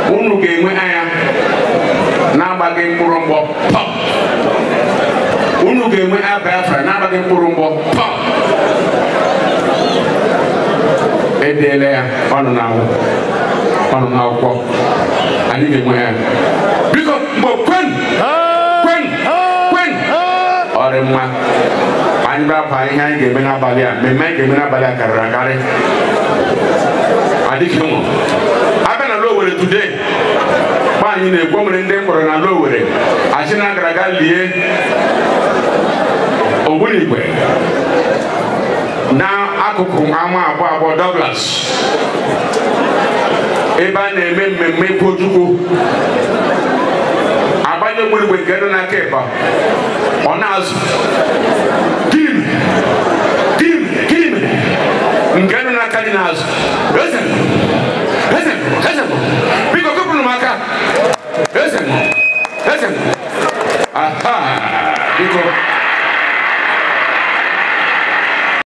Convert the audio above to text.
unu ga-enwe anya na-agbaghị mkpụrụ mgbọ pọp unu ga-enwe anya Biafra na-agbaghị mkpụrụ mgbọ pọp edeela ya ọnụ n'ahụ ọnụ n'akwụkwọ anyị ga-enwe ya biko mgbe kwen kwen kwen ọ dị mma anyị bịa ihe anyị ga-eme n'abalị a mmemme anyị ga-eme n'abalị a karịrị akarị adịghị nwụ abịa na Lowere today nwaanyị na-ekwu o nwere ndị mkpọrọ na Lowere achị na gara aga lie ogbunigwe n'akụkụ ama abụọ abụọ Douglas ebe a na-eme mmemme Ikpochukwu agbanye ogbunigwe nke dị n'aka ịba ọ na-azụ kim kim kim nke dị n'aka dị n'azụ eze eze eze biko kụpụrụ m aka eze eze aha biko